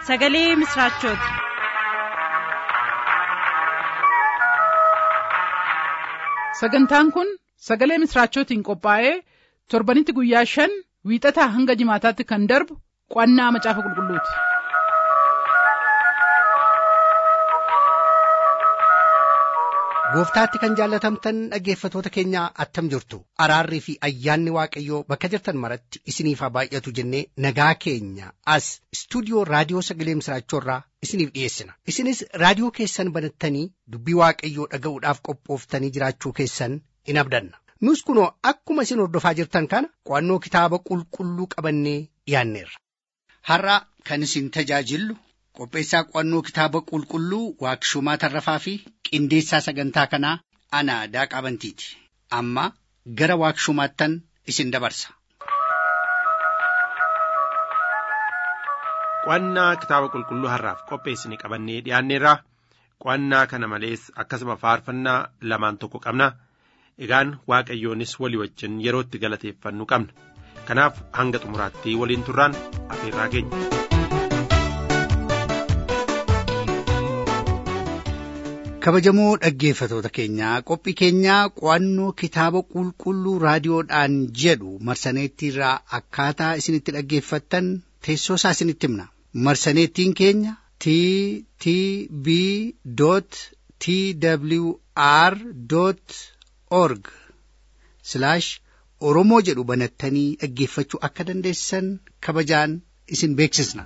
sagalee misiraachooti. sagantaan kun sagalee misiraachootiin qophaa'ee torbanitti guyyaa shan wiixataa hanga jimaataatti kan darbu qo'annaa macaafa qulqulluuti. gooftaatti kan jaallatamtan dhaggeeffatoota keenya attam jirtu araarrii fi ayyaanni waaqayyoo bakka jirtan maratti isiniif haa baay'atu jennee nagaa keenya as istuudiyoo raadiyoo sagalee misiraachoorraa isiniif dhiyeessina isinis raadiyoo keessan banattanii dubbii waaqayyoo dhaga'uudhaaf qophooftanii jiraachuu keessan in abdanna nus kunoo akkuma isin hordofaa jirtan kana qo'annoo kitaaba qulqulluu qabannee dhiyaanneerra. har'a kan isin tajaajillu qopheessaa qo'annoo kitaaba qulqulluu waaqshumaa tarrafaa fi qindeessaa sagantaa kanaa ana daaqaa bantiiti amma gara waaqshumaattan isin dabarsa. qo'annaa kitaaba qulqulluu har'aaf qopheessine qabannee dhiyaanneerra qo'annaa kana malees akkasuma faarfannaa lamaan tokko qabna egaan waaqayyoonis walii wajjin yerootti galateeffannu qabna kanaaf hanga xumuraatti waliin turraan afeerraa keenya. kabajamoo dhaggeeffatoota keenyaa qophii keenyaa qo'annoo kitaaba qulqulluu raadiyoodhaan jedhu marsaneettiirraa akkaataa isinitti dhaggeeffattan teessoo isaa isinitti himna marsaneettiin keenya t t b t w r org oromoo jedhu banattanii dhaggeeffachuu akka dandeessan kabajaan isin beeksisna.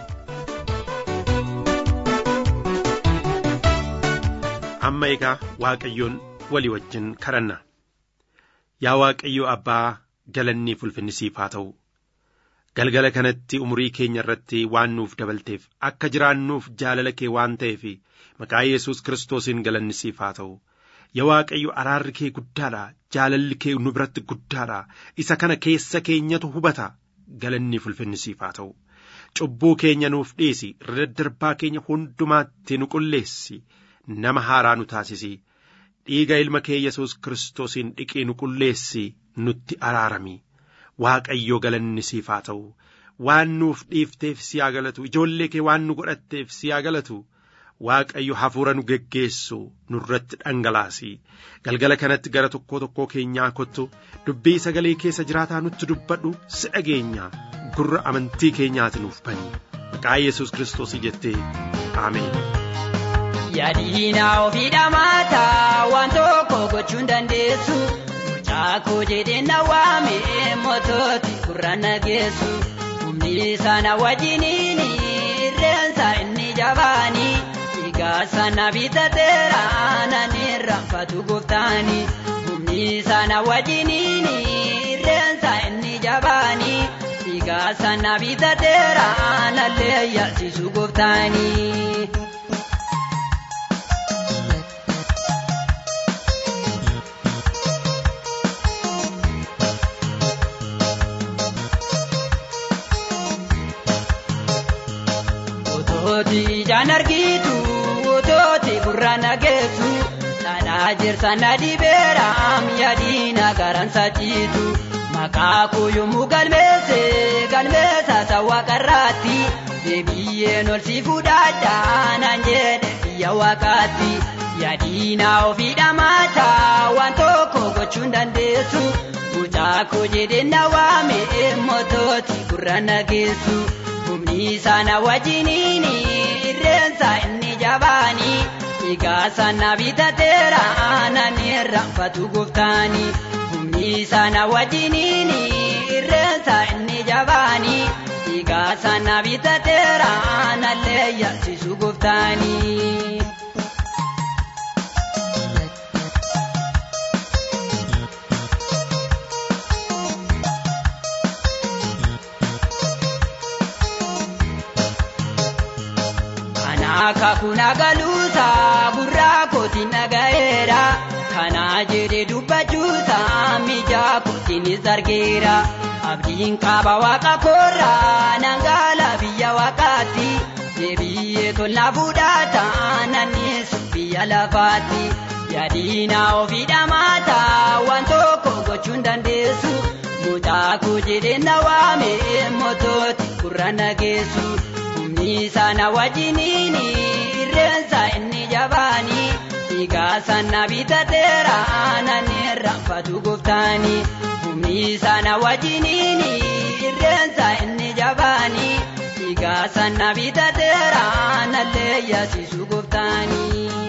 amma egaa waaqayyoon walii wajjin kadhanna yaa waaqayyo abbaa galannii ulfinni siif haa ta'u galgala kanatti umurii keenya irratti waan nuuf dabalteef akka jiraannuuf jaalala kee waan ta'eef maqaa yesus kiristoosiin galanni siif haa ta'u yaa waaqayyo araarri kee guddaadha jaalalli kee nu biratti guddaadha isa kana keessa keenyatu hubata galanni ulfinni siif haa ta'u cubbuu keenya nuuf dhiisi irra daddarbaa keenya hundumaatti nu qulleessi. nama haaraa nu taasisi dhiiga ilma kee yesus kiristoosiin dhiqii nu qulleessi nutti araarami waaqayyo galanni siif haa ta'u waan nuuf dhiifteef si haa galatu ijoollee kee waan nu godhatteef si haa galatu waaqayyo hafuura nu geggeessu nurratti dhangalaasi galgala kanatti gara tokkoo tokkoo keenyaa kottu dubbii sagalee keessa jiraataa nutti dubbadhu si dhageenya gurra amantii keenyaati nuuf bani maqaa yesus kiristoosii jettee aameen. Yaadina ofii dhamaata waan tokko gochuun dandeessu mucaakoo jedhee na waame moototi gurra nageessu humni sana wajjiniin irreensa inni jabaani dhiigaa sana bitateera nani raanfatu gooftaani humni sana wajjiniin irreensa inni jabaani dhiigaa sana bitateera nallee yaasisu gooftaani. Otooti ijaan argitu otooti gurra nageessu dhadhaa jirsa na dhibeera yaadina garan sachiitu maqaa koo yommuu galmeesse galmeessa sawwa qarraatti deebiyyeen ol si fudhadhaa naan jedhe biyya waaqaatti yaadina ofii dhamaata waan tokko gochuun dandeessu mucaa koo jedhee na waame moototi gurra nageessu. humni sana wajjiniin irreensa inni jabaani dhiigaa sana bitateera nani raanfatu gooftaani humni sana wajjiniin irreensa inni jabaani dhiigaa sana bitateera nallee yaasisu gooftaani. Akaakuna galuusa gurraa kooti nagayeera kana jedhe dubbachuusa mijaa kootiinis argeera abdiin qaba waaqa koorra nangaala biyya waaqaatti deebi'ee tolna fudhata nannis biyya lafaatti yaadina ofii dhamaata waan tokko gochuun dandeessu mucaa koo jedhee na waame moototi gurra nageessu. humni sana wajjiniini irreensa inni jabaani dhiigaa sana bitateera aanan irraanfatu gooftaani humni sana wajjiniini irreensa inni jabaani dhiigaa sana bitateera aanallee yaasisu gooftaani.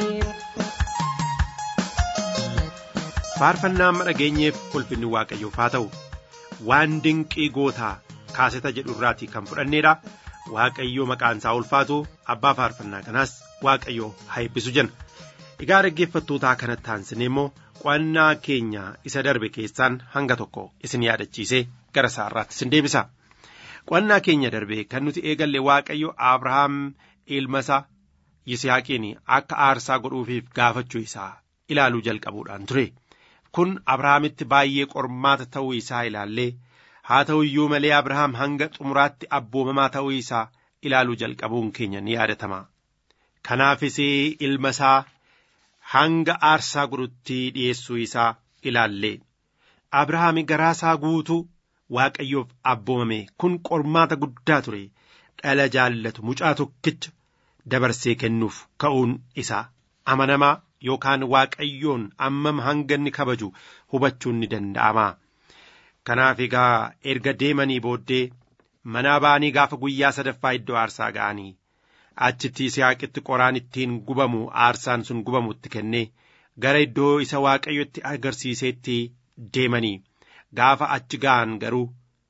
faarfannaa amma dhageenyeef ulfinni waaqayyoof haa ta'u waan dinqii gootaa kaaseta jedhu irraatii kan fudhanneedha waaqayyoo maqaan isaa ulfaatu abbaa faarfannaa kanaas waaqayyoo haa eebbisu jenna egaa dhaggeeffattootaa kanatti taansinee immoo qo'annaa keenya isa darbe keessaan hanga tokko isin yaadachiisee gara isaarraatti isin deebisa qo'annaa keenya darbe kan nuti eegalle waaqayyo abrahaam ilmasaa yisihaaqiin akka aarsaa godhuufiif gaafachuu isaa ilaaluu jalqabuudhaan ture. kun abrahaamitti baay'ee qormaata ta'uu isaa ilaallee haa ta'u iyyuu malee abrahaam hanga xumuraatti abboomamaa ta'uu isaa ilaaluu jalqabuun keenya ni yaadatama kanaafis ilma isaa hanga aarsaa godhutti dhi'eessuu isaa ilaallee abrahaami garaa isaa guutuu waaqayyoof abboomame kun qormaata guddaa ture dhala jaallatu mucaa tokkicha dabarsee kennuuf ka'uun isaa amanamaa yookaan waaqayyoon ammam hanga inni kabaju hubachuun ni danda'ama. Kanaaf egaa erga deemanii booddee manaa ba'anii gaafa guyyaa sadaffaa iddoo aarsaa ga'anii achitti Yisihaaqitti qoraan ittiin gubamu aarsaan sun gubamutti kennee gara iddoo isa waaqayyotti agarsiiseetti deemanii gaafa achi ga'an garuu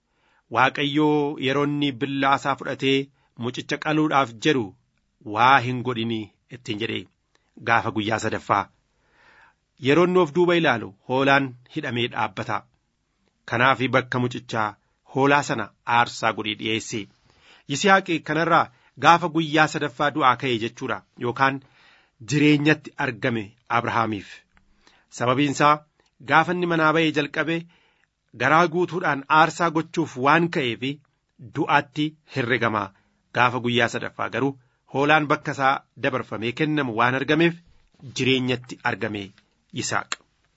waaqayyoo yeroo inni billaasaa fudhatee mucicha qaluudhaaf jedhu waa hin godhini ittiin jedhee. gaafa guyyaa sadaffaa yeroo inni of duuba ilaalu hoolaan hidhamee dhaabbata kanaaf bakka mucichaa hoolaa sana aarsaa godhee dhi'eesse yisihaaqi kanarraa gaafa guyyaa sadaffaa du'aa ka'e jechuudha yookaan jireenyatti argame abrahaamiif sababiinsaa gaafa inni manaa ba'ee jalqabe garaa guutuudhaan aarsaa gochuuf waan ka'eef du'aatti herregamaa gaafa guyyaa sadaffaa garuu hoolaan bakka isaa dabarfamee kennamu waan argameef jireenyatti argame yisaaq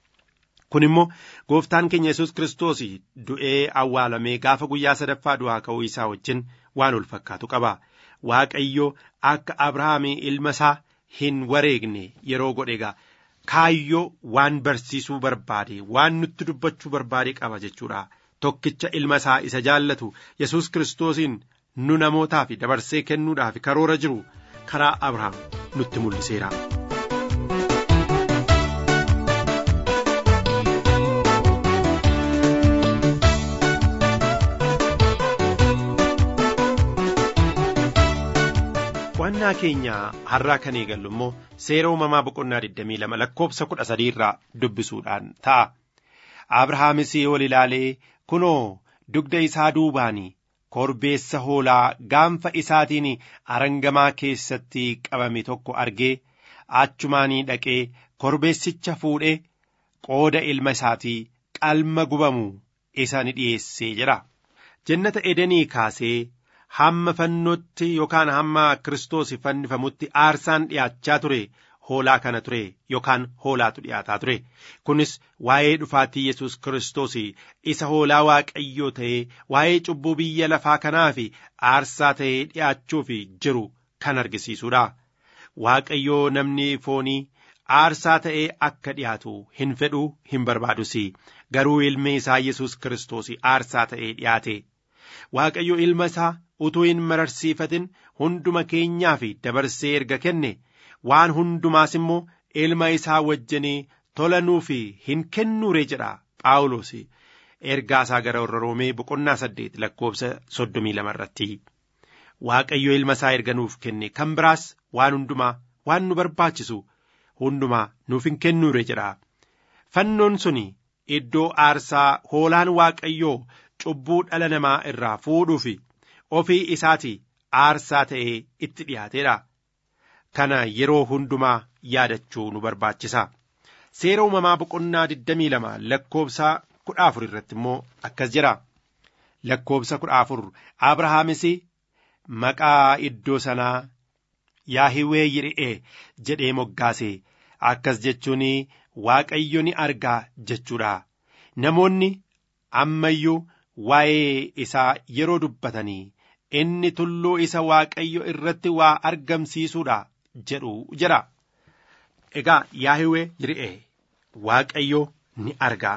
kun immoo gooftaan keenya yesus kiristoos du'ee awwaalamee gaafa guyyaa sadaffaa du'aa ka'uu isaa wajjin waan ol fakkaatu qaba waaqayyo akka abrahaamii ilma isaa hin wareegne yeroo godhe egaa kaayyoo waan barsiisuu barbaade waan nutti dubbachuu barbaade qaba jechuudha tokkicha ilma isaa isa jaallatu yesus kiristoosiin nu namootaaf dabarsee kennuudhaaf karoora jiru karaa abrahaam nutti mul'iseera. qo'annaa keenya har'aa kan eegallu immoo seera uumamaa boqonnaa 22 lakkoofsa 13 irraa dubbisuudhaan ta'a. Abrahaamis ol ilaalee kunoo dugda isaa duubaanii korbeessa hoolaa gaanfa isaatiin arangamaa keessatti qabame tokko argee achumaanii dhaqee korbeessicha fuudhee qooda ilma isaatii qalma gubamu isa ni dhiyeessee jira. Jannata Edenii kaasee hamma fannootti yookaan hamma Kiristoos fannifamutti aarsaan dhiyaachaa ture hoolaa kana ture yookaan hoolaatu dhiyaataa ture. Kunis waa'ee dhufaatii Yesuus Kiristoos isa hoolaa waaqayyoo ta'ee waa'ee cubbuu biyya lafaa kanaaf aarsaa ta'ee dhiyaachuuf jiru kan argisiisudha. Waaqayyoo namni foonii aarsaa ta'ee akka dhiyaatu hin fedhu hin barbaadus garuu ilmi isaa Yesuus Kiristoos aarsaa ta'ee dhiyaate. Waaqayyo ilma isaa utuu hin mararsiifatin hunduma keenyaaf dabarsee erga kenne waan hundumaas immoo ilma isaa wajjinii tola nuuf hin kennuure jedha Phaawulos ergaa isaa gara warra Roomee boqonnaa saddeet lakkoofsa soddomii lama irratti. Waaqayyo ilma isaa erga nuuf kenne kan biraas waan hundumaa waan nu barbaachisu hundumaa nuuf hin kennuure jedha. Fannoon suni iddoo aarsaa hoolaan waaqayyoo cubbuu dhala namaa irraa fuudhuuf ofii isaati aarsaa ta'ee itti dhiyaateedha. Kana yeroo hundumaa yaadachuu nu barbaachisa. Seera uumamaa boqonnaa 22 lakkoofsa 14 irratti immoo akkas jira. Lakkoofsa 14 Abrahaamis maqaa iddoo sanaa Yaahiwee Yiri'ee jedhee moggaase akkas jechuun Waaqayyo ni argaa jechuudha. Namoonni ammayyuu waa'ee isaa yeroo dubbatanii inni tulluu isa waaqayyo irratti waa argamsiisuudha jedhu jedha. Egaa Yaahweh Yir'ee waaqayyo ni argaa.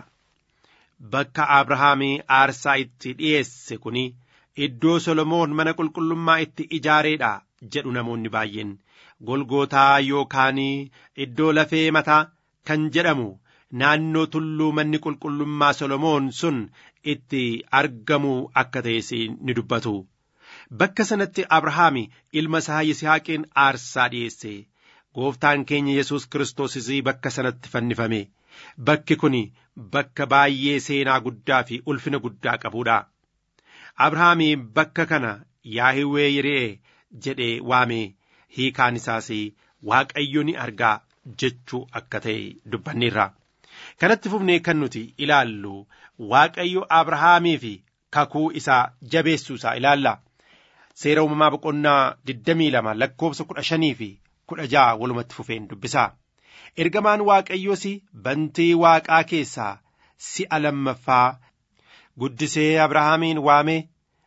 Bakka Abrahaamii aarsaa itti dhiyeesse kuni iddoo Solomoon mana qulqullummaa itti ijaareedha jedhu namoonni baay'een. Golgootaa yookaan iddoo lafee mataa kan jedhamu naannoo tulluu manni qulqullummaa Solomoon sun itti argamu akka ta'es ni dubbatu. Bakka sanatti Abrahaam ilma isaa Yisihaaqiin aarsaa dhiyeesse. Gooftaan keenya Yesuus Kiristoosis bakka sanatti fannifame. Bakki kun bakka baay'ee seenaa guddaa fi ulfina guddaa qabudha. Abrahaam bakka kana Yaahwee Yiree jedhee waame hiikaan isaas Waaqayyo ni argaa jechuu akka ta'e dubbanneerra. Kanatti fufnee kan nuti ilaallu Waaqayyo Abrahaamii fi kakuu isaa jabeessuu isaa ilaalla. Seera uumamaa boqonnaa 22 lakkoofsa 15 fi 16 walumatti fufeen dubbisa. Ergamaan Waaqayyoos bantii Waaqaa keessaa si'a lammaffaa guddisee Abrahaamiin waame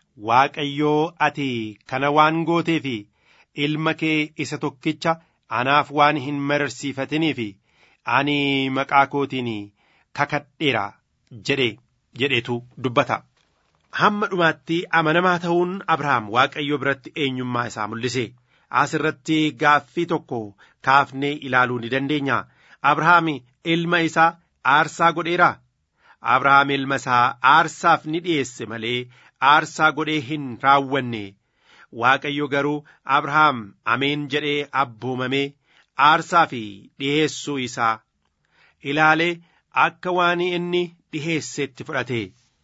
Waaqayyoo ati kana waan gootee fi ilma kee isa tokkicha anaaf waan hin mararsiifatiniif ani maqaa kootiin kakadheera jedhe jedhetu dubbata. Hamma dhumaatti amanamaa ta'uun Abrahaam Waaqayyo biratti eenyummaa isaa mul'ise. As irratti gaaffii tokko kaafnee ilaaluu ni dandeenya. Abrahaam ilma isaa aarsaa godheera. Abrahaam ilma isaa aarsaaf ni dhiyeesse malee aarsaa godhee hin raawwanne. Waaqayyo garuu Abrahaam ameen jedhee abboomamee aarsaa fi dhiheessuu isaa ilaalee akka waan inni dhiheessetti fudhate.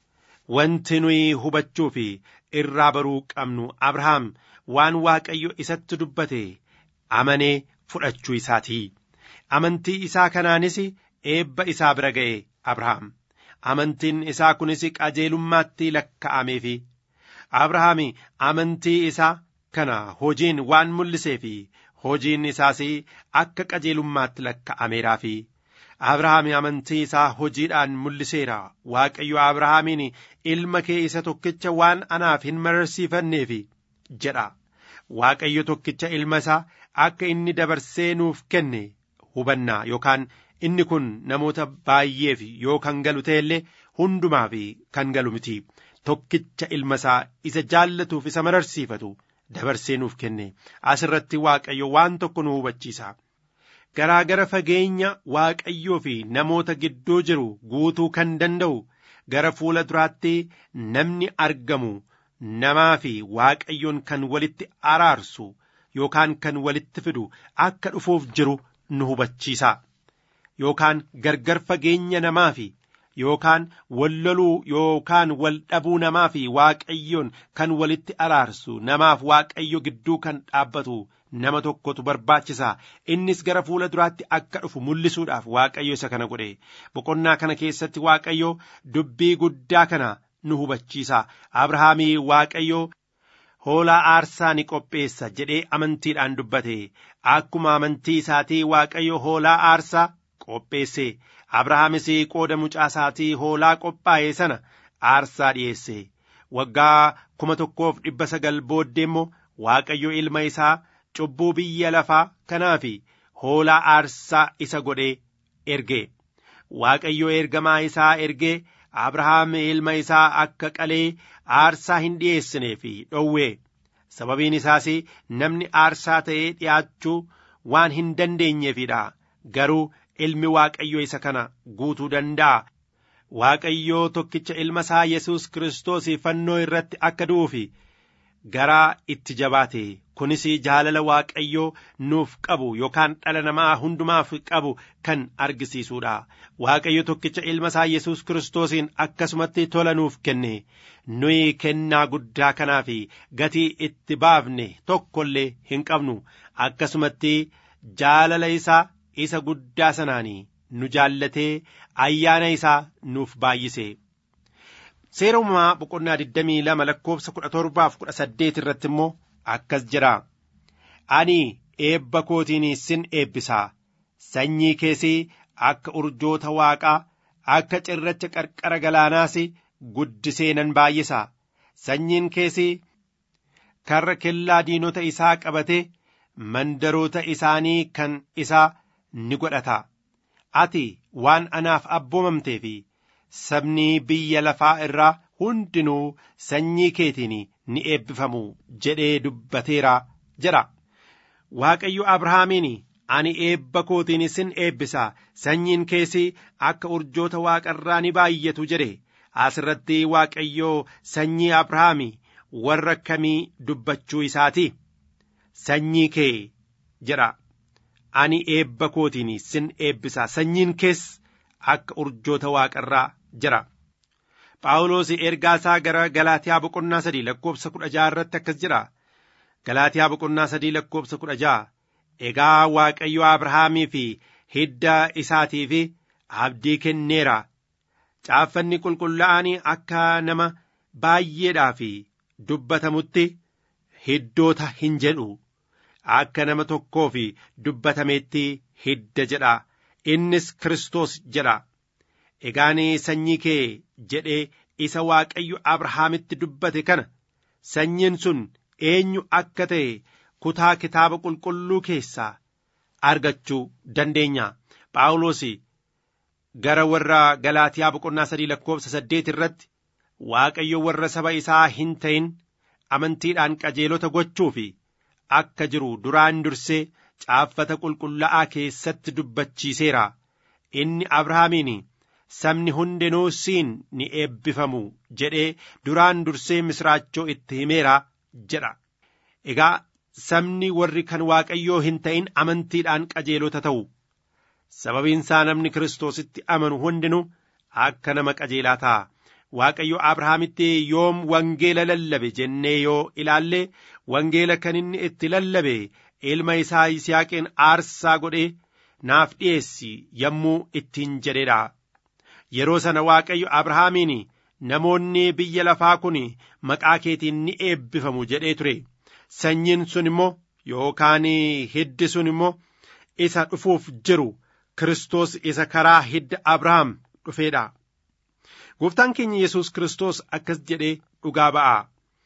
Wanti nuyi hubachuu fi irraa baruu qabnu Abrahaam waan Waaqayyo isatti dubbate amanee fudhachuu isaati. Amantii isaa kanaanis eebba isaa bira ga'e Abrahaam. Amantiin isaa kunis qajeelummaatti lakka'ameefi. Abrahaam amantii isaa kana hojiin waan mul'isee fi hojiin isaas akka qajeelummaatti lakka'ameeraafi. Abrahaam amantii isaa hojiidhaan mul'iseera. Waaqayyo Abrahaamiin ilma kee isa tokkicha waan anaaf hin mararsiifanneef jedha. Waaqayyo tokkicha ilma isaa akka inni dabarsee nuuf kenne hubanna yookaan inni kun namoota baay'eef yoo kan galu ta'ellee hundumaaf kan galu miti. Tokkicha ilma isaa isa jaallatuuf isa mararsiifatu dabarsee nuuf kenne. Asirratti Waaqayyo waan tokko nu hubachiisa. Garaagara fageenya Waaqayyoo fi namoota gidduu jiru guutuu kan danda'u gara fuula duraatti namni argamu namaa fi Waaqayyoon kan walitti araarsu yookaan kan walitti fidu akka dhufuuf jiru nu hubachiisa. Yookaan gargar fageenya namaa fi yookaan wal loluu yookaan wal dhabuu namaa fi Waaqayyoon kan walitti araarsu namaaf Waaqayyo gidduu kan dhaabbatu nama tokkotu barbaachisa innis gara fuula duraatti akka dhufu mul'isuudhaaf waaqayyo isa kana godhe boqonnaa kana keessatti waaqayyo dubbii guddaa kana nu hubachiisa abrahaamii waaqayyo hoolaa aarsaa ni qopheessa jedhee amantiidhaan dubbate akkuma amantii isaatii waaqayyo hoolaa aarsaa qopheesse abrahaamis qooda mucaa isaatii hoolaa qophaa'e sana aarsaa dhiyeesse waggaa kuma tokkoof dhibba sagal booddee immoo waaqayyo ilma isaa cubbuu biyya lafaa kanaaf hoolaa aarsaa isa godhee erge waaqayyo ergamaa isaa ergee abrahaam ilma isaa akka qalee aarsaa hin dhiyeessineef dhowwe sababiin isaas namni aarsaa ta'ee dhi'aachuu waan hin dandeenyeefidha garuu ilmi waaqayyo isa kana guutuu danda'a waaqayyoo tokkicha ilma isaa yesus kiristoos fannoo irratti akka du'uuf garaa itti jabaate kunis jaalala waaqayyoo nuuf qabu yookaan dhala namaa hundumaaf qabu kan argisiisuudha waaqayyo tokkicha ilma isaa yesus kiristoosiin akkasumatti tola nuuf kenne nuyi kennaa guddaa kanaaf gatii itti baafne tokkollee hin qabnu akkasumatti jaalala isaa isa guddaa sanaanii nu jaallatee ayyaana isaa nuuf baay'ise. seera uumamaa boqonnaa 22 lakkoofsa 17 fi 18 irratti immoo akkas jira ani eebba kootiin sin eebbisaa sanyii keessii akka urjoota waaqaa akka cirracha qarqara galaanaas guddisee nan baay'isaa sanyiin keessii karra kellaa diinota isaa qabatee mandaroota isaanii kan isaa ni godhata ati waan anaaf abboomamtee fi sabni biyya lafaa irraa hundinuu sanyii keetiin ni eebbifamu jedhee dubbateera jedha waaqayyo abrahaamiin ani eebba kootiin sin eebbisa sanyiin keessi akka urjoota waaqarraa ni baay'atu jedhe asirratti waaqayyoo sanyii abrahaami warra kamii dubbachuu isaati sanyii kee jedha ani eebba kootiin sin eebbisa sanyiin kees akka urjoota waaqarraa jira phaawulos ergaa isaa gara galaatiyaa boqonnaa sadii lakkoobsa kudha jaha irratti akkas jedha galaatiyaa boqonnaa sadii lakkoobsa kudha jaha egaa waaqayyo abrahaamii fi hidda isaatiif abdii kenneera caaffanni qulqullaa'anii akka nama baay'eedhaaf dubbatamutti hiddoota hin jedhu akka nama tokkoof dubbatametti hidda jedha innis Kiristoos jedha egaan sanyii kee jedhee isa waaqayyo abrahaamitti dubbate kana sanyiin sun eenyu akka ta'e kutaa kitaaba qulqulluu keessaa argachuu dandeenya phaawulos gara warra galaatiyaa boqonnaa sadii lakkoobsa saddeet irratti waaqayyo warra saba isaa hin ta'in amantiidhaan qajeelota gochuu fi akka jiru duraan dursee caaffata qulqullaa'aa keessatti dubbachiiseera inni abrahaamiin sabni hundinuu siin ni eebbifamu jedhee duraan dursee misraachoo itti himeera jedha egaa sabni warri kan waaqayyoo hin ta'in amantiidhaan qajeelota ta'u sababiinsaa namni kiristoositti amanu hundinuu akka nama qajeelaa ta'a waaqayyo abrahaamitti yoom wangeela lallabe jennee yoo ilaalle wangeela kan inni itti lallabe ilma isaa yisihaaqiin aarsaa godhee naaf dhi'eessi yommuu ittiin jedheedha yeroo sana waaqayyo abrahaamiin namoonni biyya lafaa kun maqaa keetiin ni eebbifamu jedhee ture sanyiin sun immoo yookaan hiddi sun immoo isa dhufuuf jiru Kiristoos isa karaa hidda Abrahaam dhufeedha. Gooftaan keenya Yesuus Kiristoos akkas jedhee dhugaa ba'a.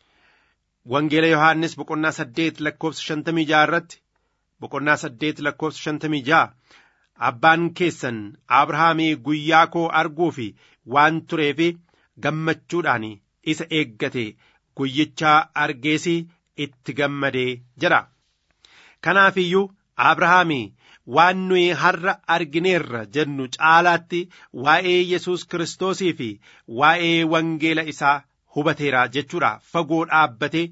Wangeela Yohaannis boqonnaa saddeet lakkoofsa shantamii ja'a irratti boqonnaa saddeet lakkoofsa shantamii ja'a abbaan keessan Abrahaamii guyyaa koo arguuf waan tureef gammachuudhaan isa eeggate guyyichaa argeesi itti gammadee jedha. Kanaaf iyyuu Abrahaamii waan nuyi har'a argineerra jennu caalaatti waa'ee Yesuus Kiristoosii fi waa'ee wangeela isaa hubateera jechuudha. Fagoo dhaabbatee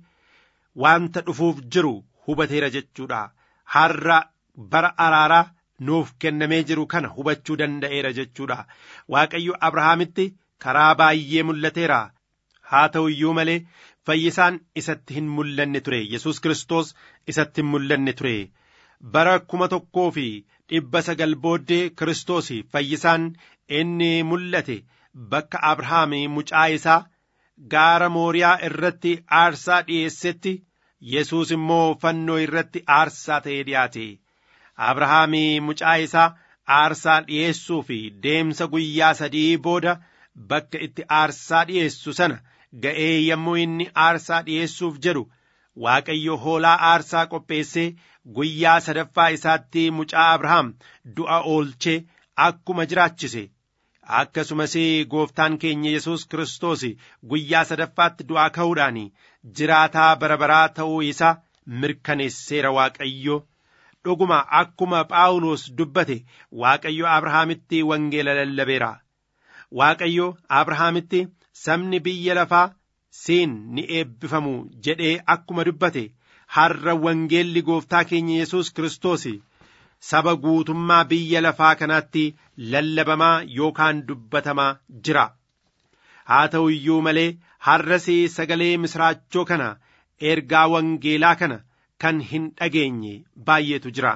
wanta dhufuuf jiru hubateera jechuudha. Har'a bara araaraa nuuf kennamee jiru kana hubachuu danda'eera jechuudha. Waaqayyo Abrahaamitti karaa baay'ee mul'ateera. Haa ta'u iyyuu malee fayyisaan isatti hin mul'anne ture. Yesuus Kiristoos isatti hin mul'anne ture. bara kuma tokkoo fi dhibba sagal booddee Kiristoos fayyisaan inni mul'ate bakka Abrahaam mucaa isaa gaara Mooriyaa irratti aarsaa dhi'eessetti Yesuus immoo fannoo irratti aarsaa ta'ee dhiyaate. Abrahaam mucaa isaa aarsaa dhi'eessuu fi deemsa guyyaa sadii booda bakka itti aarsaa dhi'eessu sana ga'ee yommuu inni aarsaa dhi'eessuuf jedhu Waaqayyo hoolaa aarsaa qopheessee guyyaa sadaffaa isaatti mucaa Abrahaam du'a oolchee akkuma jiraachise akkasumas gooftaan keenya Yesuus Kiristoos guyyaa sadaffaatti du'aa ka'uudhaan jiraataa bara baraa ta'uu isaa mirkaneesseera Waaqayyo. Dhuguma akkuma Phaawulos dubbate Waaqayyo Abrahaamitti wangeela lallabeera. Waaqayyo Abrahaamitti sabni biyya lafaa siin ni eebbifamu jedhee akkuma dubbate har'a wangeelli gooftaa keenya Yesuus Kiristoos saba guutummaa biyya lafaa kanaatti lallabamaa yookaan dubbatamaa jira. Haa ta'u iyyuu malee har'as sagalee misraachoo kana ergaa wangeelaa kana kan hin dhageenye baay'eetu jira.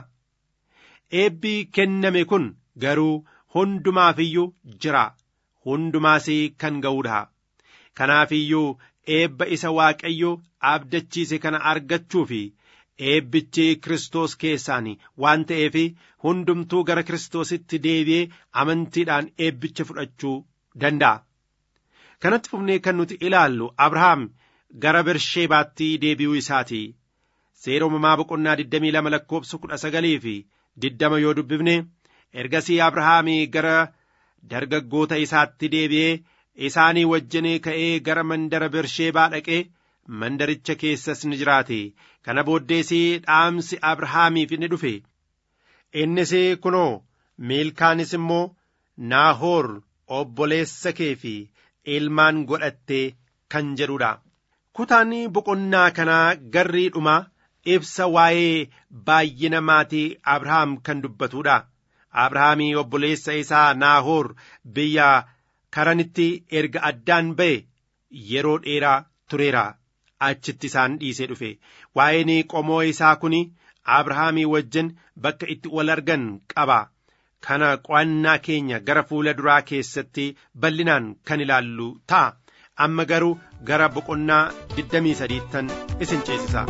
Eebbi kenname kun garuu hundumaaf iyyuu jira. Hundumaas kan ga'uudha. Kanaaf iyyuu eebba isa Waaqayyo abdachiise kana argachuu fi eebbichi Kiristoos keessaan waan ta'eef hundumtuu gara Kiristoositti deebi'ee amantiidhaan eebbicha fudhachuu danda'a. Kanatti fufnee kan nuti ilaallu Abrahaam gara bersheebaatti deebi'uu isaati seera uumamaa boqonnaa 22 lakkoobsa 19 fi 20 yoo dubbifne ergasii abrahaamii gara dargaggoota isaatti deebi'ee isaanii wajjin ka'ee gara mandara bersheebaa dhaqee mandaricha keessas ni jiraate kana booddees dhaamsi abrahaamiif ni dhufe innis kunoo miilkaanis immoo naahoor obboleessa kee fi ilmaan godhatte kan jedhudha kutaan boqonnaa kanaa garrii dhumaa ibsa waa'ee baay'ina maatii abrahaam kan dubbatudha abrahaamii obboleessa isaa naahoor biyya karanitti erga addaan ba'e yeroo dheeraa tureera achitti isaan dhiisee dhufe waa'een qomoo isaa kun abrahaamii wajjin bakka itti wal argan qaba kana qo'annaa keenya gara fuula duraa keessatti bal'inaan kan ilaallu ta'a amma garuu gara boqonnaa 23ttan isin ceesisa.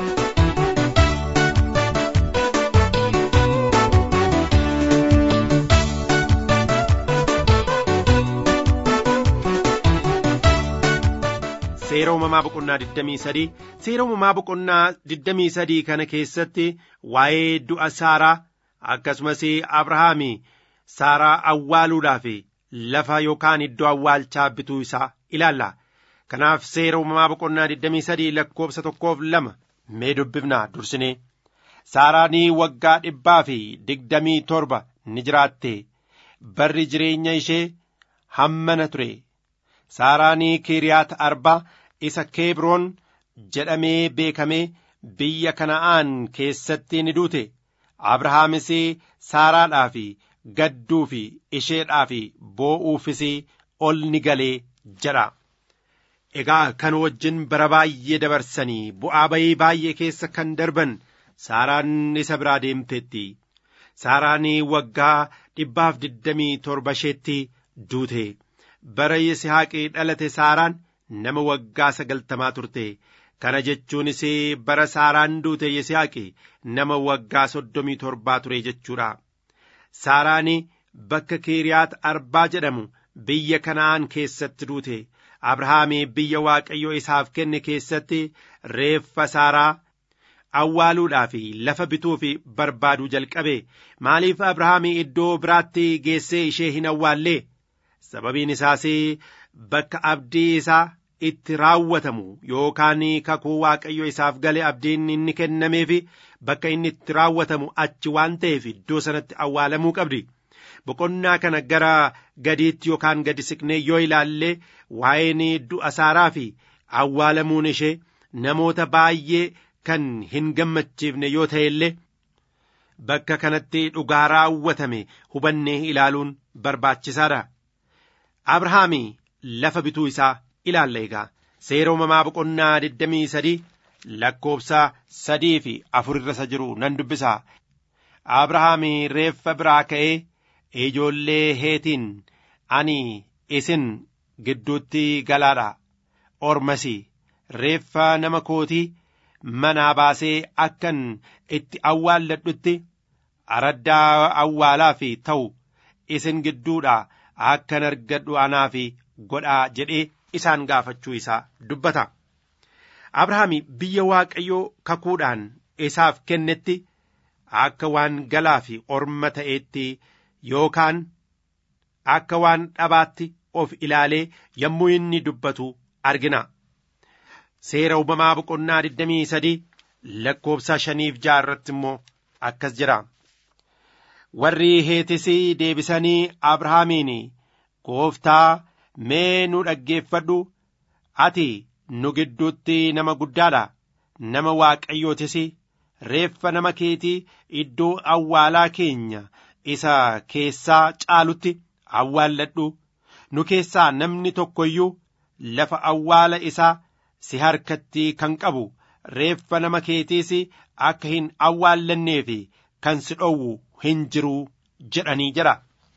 seera uumamaa boqonnaa 23 seera uumamaa boqonnaa 23 kana keessatti waa'ee du'a saaraa akkasumas abrahaami saaraa awwaaluudhaaf lafa yookaan iddoo awwaalchaa bituu isaa ilaalla kanaaf seera uumamaa boqonnaa 23 lakkoobsa tokkoof lama mee dubbifnaa dursinee saaraanii waggaa dhibbaa fi digdamii torba ni jiraatte barri jireenya ishee hammana ture saaraanii kiriyaat arbaa isa keebroon jedhamee beekamee biyya kana'aan keessatti ni duute abrahaamis saaraadhaaf gadduu fi isheedhaaf boo'uufis ol ni galee jedha egaa kan wajjin bara baay'ee dabarsanii bu'aa bayii baay'ee keessa kan darban saaraan isa biraa deemteetti saaraan waggaa dhibbaaf digdamii torba isheetti duute bara yisihaaqii dhalate saaraan nama waggaa sagaltamaa turte kana jechuunis bara saaraan duute yisihaaqi nama waggaa soddomii torbaa ture jechuudha saaraan bakka kiiriyaat arbaa jedhamu biyya kana'aan keessatti duute abrahaamii biyya waaqayyo isaaf kenne keessatti reeffa saaraa awwaaluudhaaf lafa bituuf barbaaduu jalqabe maaliif abrahaamii iddoo biraatti geessee ishee hin awwaallee sababiin isaas bakka abdii isaa itti raawwatamu yookaan kakuu waaqayyo isaaf gale abdiin inni kennameef bakka inni itti raawwatamu achi waan ta'eef iddoo sanatti awwaalamuu qabdi boqonnaa kana gara gadiitti yookaan gadi siqnee yoo ilaalle waa'een du'a saaraa fi awwaalamuun ishee namoota baay'ee kan hin gammachiifne yoo ta'e illee bakka kanatti dhugaa raawwatame hubannee ilaaluun barbaachisaadha. Abrahaami lafa bituu isaa ilaalla egaa seera uumamaa boqonnaa 23 lakkoobsa sadii fi afur irra isa jiru nan dubbisa. Abrahaami reeffa biraa ka'ee ijoollee heetiin ani isin gidduutti galaadha ormasi reeffa nama kootii manaa baasee akkan itti awwaalladhutti araddaa awwaalaa fi ta'u isin gidduudha akkan argadhu anaaf godhaa jedhee isaan gaafachuu isaa dubbata. Abrahaami biyya Waaqayyoo kakuudhaan isaaf kennetti akka waan galaa fi orma ta'eetti yookaan akka waan dhabaatti of ilaalee yommuu inni dubbatu argina. Seera uumamaa boqonnaa 23 lakkoobsa shaniif ja'a irratti immoo akkas jira. Warri heetis deebisanii Abrahaamiin gooftaa mee nu dhaggeeffadhu ati nu gidduutti nama guddaadha nama waaqayyootis reeffa nama keetii iddoo awwaalaa keenya isa keessaa caalutti awwaalladhu nu keessaa namni tokko iyyuu lafa awwaala isaa si harkatti kan qabu reeffa nama keetiis akka hin awwaallanneef kan si dhowwu hin jiru jedhanii jira.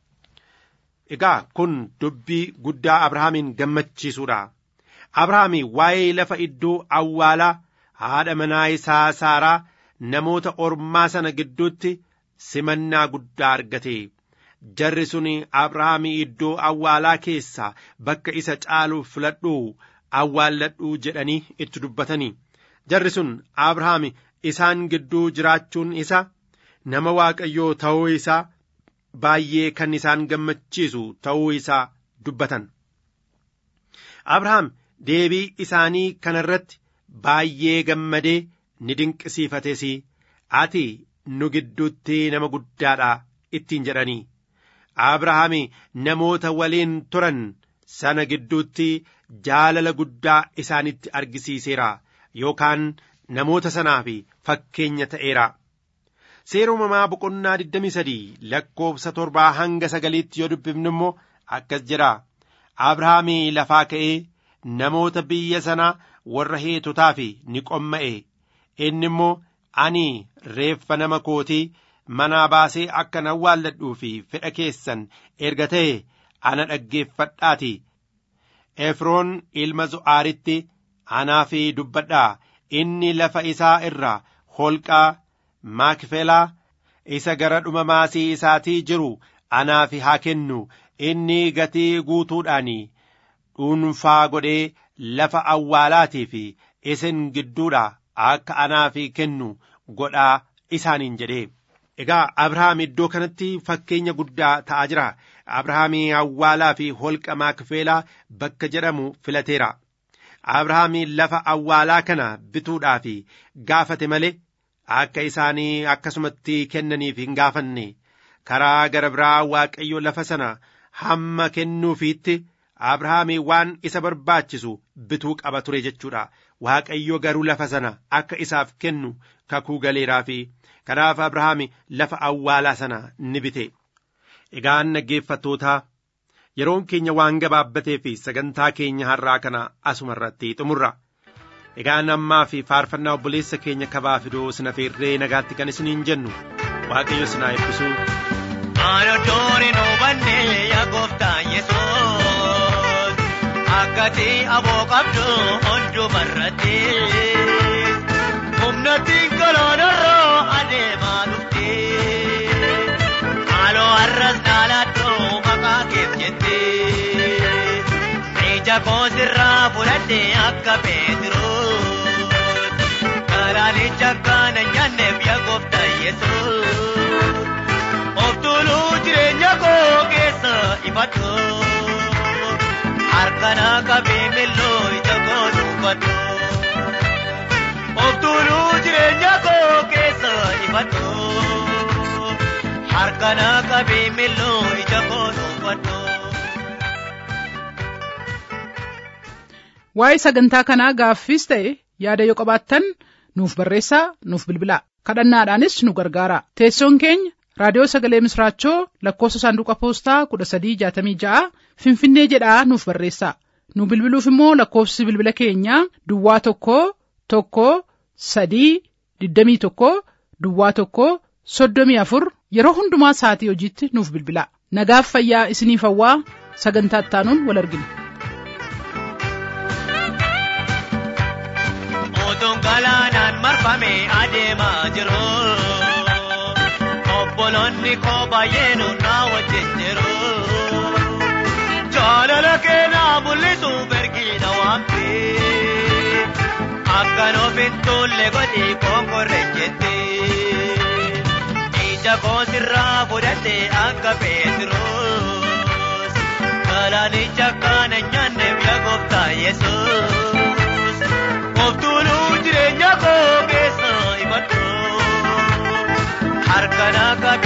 Egaa kun dubbii guddaa Abrahaamin gammachiisuudha. Abrahaami waa'ee lafa iddoo awwaalaa haadha manaa isaa Saaraa namoota ormaa sana gidduutti simannaa guddaa argate. Jarri sun Abrahaamii iddoo awwaalaa keessaa bakka isa caalu filadhu awwaalladhuu jedhanii itti dubbatanii jarri sun abrahaam isaan gidduu jiraachuun isa nama waaqayyoo ta'uu isaa baay'ee kan isaan gammachiisu ta'uu isaa dubbatan abrahaam deebii isaanii kana irratti baay'ee gammadee ni dinqisiifates ati nu gidduutti nama guddaadha ittiin jedhanii abrahaam namoota waliin turan sana gidduutti jaalala guddaa isaanitti argisiiseera yookaan namoota sanaaf fakkeenya ta'eera. Seera uumamaa boqonnaa 23 lakkoofsa torbaa hanga sagaliitti yoo dubbifnu immoo akkas jedha. Abrahaam lafaa ka'ee namoota biyya sanaa warra heetotaaf ni qomma'e. Inni immoo ani reeffa nama kootii manaa baasee akkan awwaalladhuu fi fedha keessan erga ta'e ana dhaggeeffadhaati. Efroon ilma Zo'aaritti anaaf dubbadhaa inni lafa isaa irraa holqaa maakfelaa isa gara dhuma maasii isaatii jiru anaaf haa kennu inni gatii guutuudhaan dhuunfaa godhee lafa awwaalaatii fi isin gidduudha akka anaaf kennu godhaa isaaniin jedhee. Egaa Abrahaam iddoo kanatti fakkeenya guddaa ta'aa jira. Abrahaam awwaalaa fi holqa maakfelaa bakka jedhamu filateera. Abrahaam lafa awwaalaa kana bituudhaaf gaafate malee akka isaanii akkasumatti kennaniif hin gaafanne karaa gara biraa Waaqayyo lafa sana hamma kennuufiitti Abrahaam waan isa barbaachisu bituu qaba ture jechuudha. Waaqayyo garuu lafa sana akka isaaf kennu kakuu galeeraafi kanaaf Abrahaam lafa awwaalaa sana ni bite. Egaan dhaggeeffattootaa yeroon keenya waan gabaabbatee fi sagantaa keenya har'aa kana asuma irratti xumurra. Egaan ammaa fi faarfannaa obboleessa keenya kabaa fidoo sina feerree nagaatti kan isiniin jennu waaqayyo sinaa eebbisu. Aanottoon hin hubanne yaa gooftaa Yesuus akkati aboo qabdu hundumarratti humnattiin galaanarraa adeemaa dhufte haaloo har'as naaladdoo maqaa keef jette ija koosirraa fudhadhe akka Peetiroos galaanicha kana nyaanneef yaa gooftaa Yesuus. of tuuluu jireenya koo keessa ifadhu harkana qabee milloo ija koo dubbadhu of tuuluu jireenya koo keessa ifadhu harkana qabee milloo ija koo dubbadhu. Waa'ee sagantaa kanaa gaaffiis ta'e yaada yoo qabaattan nuuf barreessaa nuuf bilbilaa kadhannaadhaanis nu gargaara teessoon keenya raadiyoo sagalee misraachoo lakkoofsa saanduqa poostaa kudha sadii jaatamii ja'a finfinnee jedhaa nuuf barreessaa nu bilbiluuf immoo lakkoofsi bilbila keenyaa duwwaa tokko tokko sadii digdamii tokko duwwaa tokko soddomii afur yeroo hundumaa sa'atii hojiitti nuuf bilbilaa nagaaf fayyaa isiniif hawwaa sagantaa ittaanuun wal argina. Otuun galaanaan marfamee adeemaa jiru. Obboloonni koo baay'een naa wajjin jiru. Jaalala keenyaa mul'isu bergiidha waamte. Akkan ofiin tuulle godhi konkorre jette. Ija koo sirraa fudhatte akka Peetiroos. Galaanicha kana nyaanneef yaa gooftaa Yesuus. Of tuuluu jireenya koo keessa ifadhu. Harkana qabee.